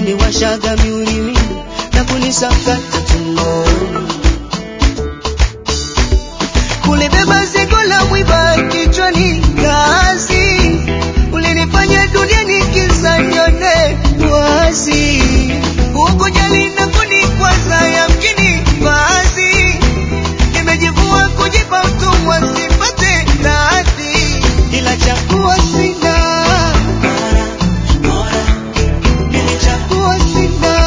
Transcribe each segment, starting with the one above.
uliniwashaga miulimi na kunisakata tumboni kulibeba zigo la mwiba kichwani kazi ulinifanya dunia nikiza nione wazi ukujali na kunikwaza yamkini baadhi nimejivua kujipa utumwa sipate radhi ila chakuwa sina nilichagua sina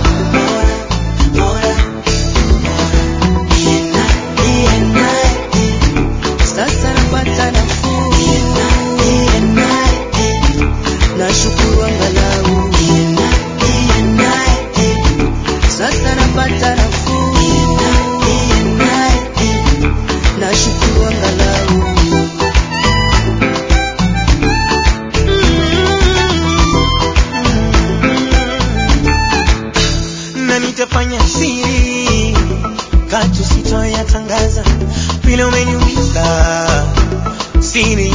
sasa napata nafuu nashukuru angalau sasa napata nafuu nashukuru angalau na nitafanya siri katu sitoyatangaza vile umeniumiza siri